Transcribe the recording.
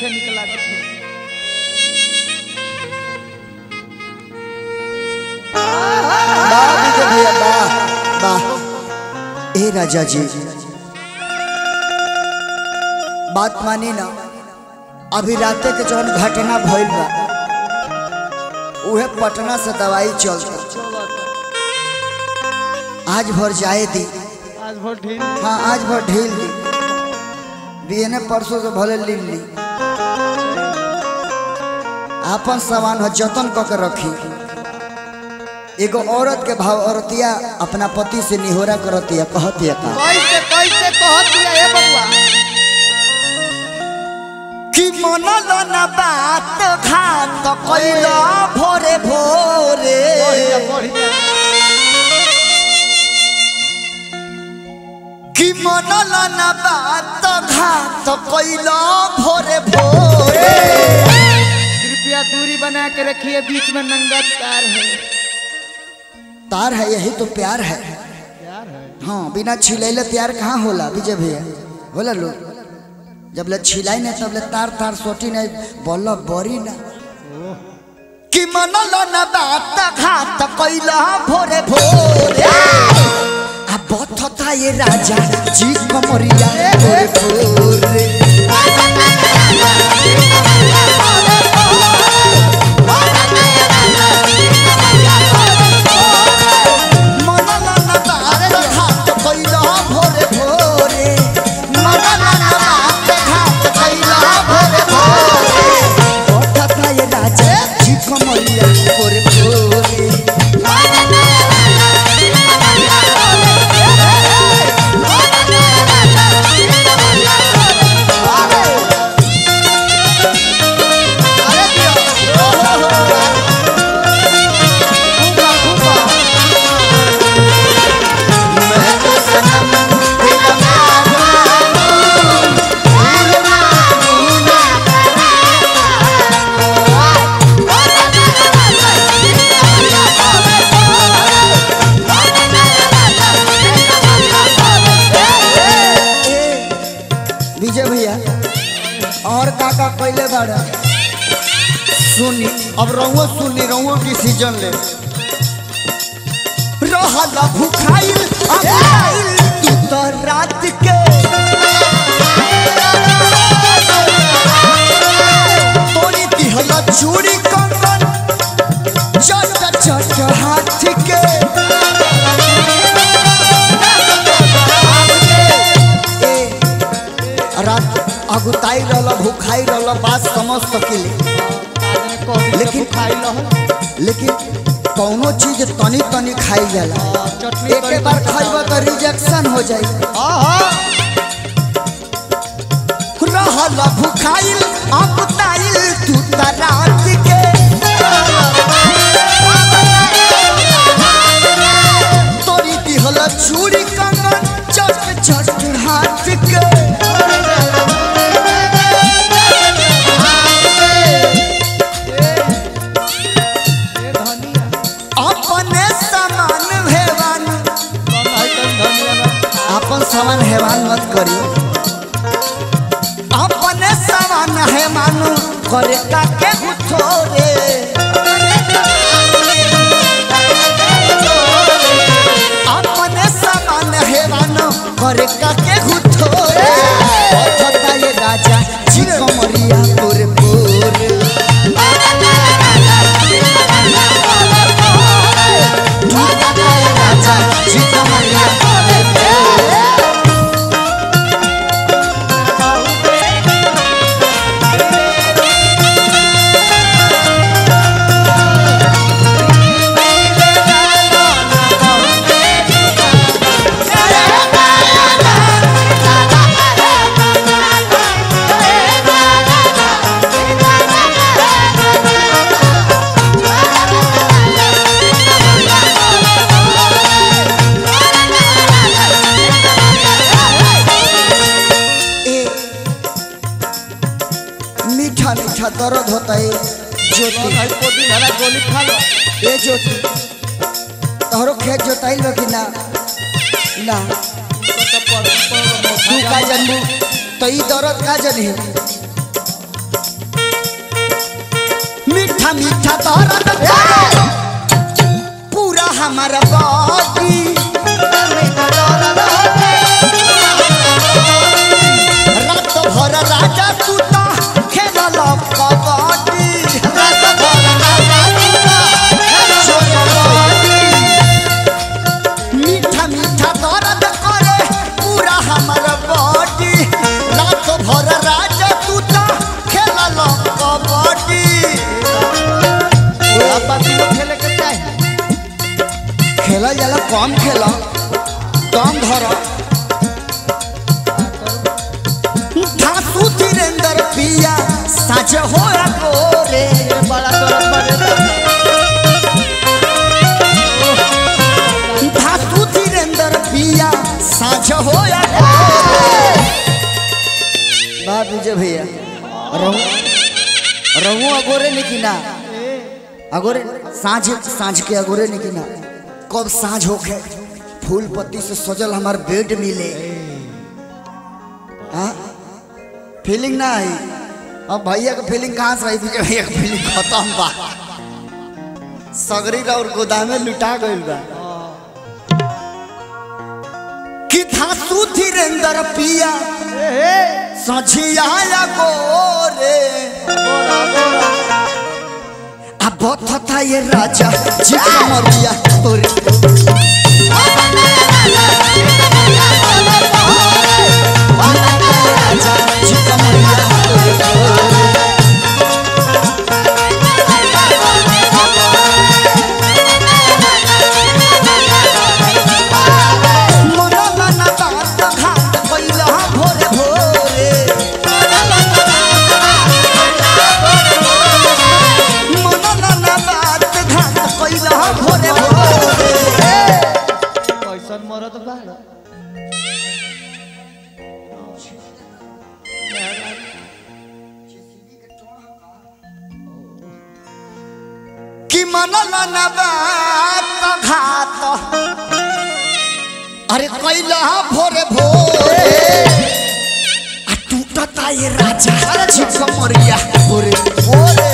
मीठे निकला थे वाह विजय भैया वाह वाह ए राजा जी बात मानी ना अभी राते के जौन घटना भइल बा उहे पटना से दवाई चलता आज भर जाए दी आज बहुत ढील हाँ आज भर ढील दी बिहने परसों से भले ली ली आपन सामान हो जतन क के रखी एगो औरत के भाव औरतिया अपना पति से निहोरा करतिया कहतिया का कैसे कैसे कहत दिया ए बबुआ कि मनल न बात घात कैला भोरे भोरे बढ़िया बढ़िया कि मनल न बात घात कैला भोरे भोरे कृपया दूरी बना के रखिए बीच में नंगा तार है तार है यही तो प्यार है प्यार है हाँ बिना छिलैले प्यार कहाँ होला विजय भैया होला लो जब ले छिलाई नहीं तब ले तार तार सोटी नहीं बोल बरी ना कि मनल न बात घात कैला भोरे भोरे आ बथता ये राजा जी कमरिया भोरे भोरे मनल न बात घात कैला भोरे भोरे मनल न बात घात कैला भोरे भोरे बथता ये राजा जी कमरिया भोरे भोरे विजय भैया और काका कैले बाड़ा सुनी अब रहुओ सुनी रहुओ डिसीजन ले रहल भुखाइल अभाइल तू तो रात के तोरी दिहल चूड़ी कंगन चट चट हाथ के ए, रात अगुताई रहल भूखाई रहल बात समझ सकिले लेकिन खाई लो लेकिन कौनो चीज तनी तनी खाई जाला चटनी एक बार खाइब तो रिजेक्शन हो जाई रहल भूखाइल अगुताइल तू त रात के तोरी दिहल चूड़ी कंगन चट चट हाथ के ए धनिया अपने समान हेवान कौन है कौन धनिया ना अपन समान हेवान मत करी अपने समान हेवान करे का के थोरे अपने समान हेवान करे का के थोरे अथता ये राजा जी कमरिया पूरे पूरे अथता ये राजा जी कमरिया पूरे पूरे ए मीठा मीठा दर्द होता है कौन ज्योति है कोदी हरा गोली खा लो ए ज्योति तोहरो खेत जोताइल बा कि ना ना तो पर पर तू का जनबू तो ई दर्द का जनी मीठा मीठा दर्द करे पूरा हमारा बॉडी रात भर राजा तू तो खेलल कबड्डी रात भर राजा तू तो खेलल कबड्डी मीठा मीठा दर्द करे पूरा हमर बॉडी रात भर राजा तू तो खेलल कबड्डी अब तीनों खेले के चाही खेला जाला कम खेला कम धर धासु धीरेन्द्र पिया साझ हो गोरे बड़ा तरफ बड़े धासु धीरेन्द्र पिया साझ हो बात बुझे भैया रहू रहू अगोरे निकी ना अगोरे साँझ साँझ के अगोरे निकी ना कब साँझ होखे फूल पत्ती से सजल हमार बेड मिले हाँ फीलिंग ना आई अब भैया का फीलिंग कहाँ से आई विजय भैया का फीलिंग खत्म बा सगरी और गोदामे लुटा गइल बा कि धासु धीरेन्द्र पिया सझिया गोरे अब था ये राजा जी मरिया तोरे राजा जी मरिया तोरे मनला ना बात घाट पहिला भोरे भोरे मनला ना बात घाट पहिला भोरे भोरे कैसन मरद बाड़ कि मनला ना बात घाट अरे कैला भोरे भोरे आ टूटता ये राजा जी मरिया भोरे भोरे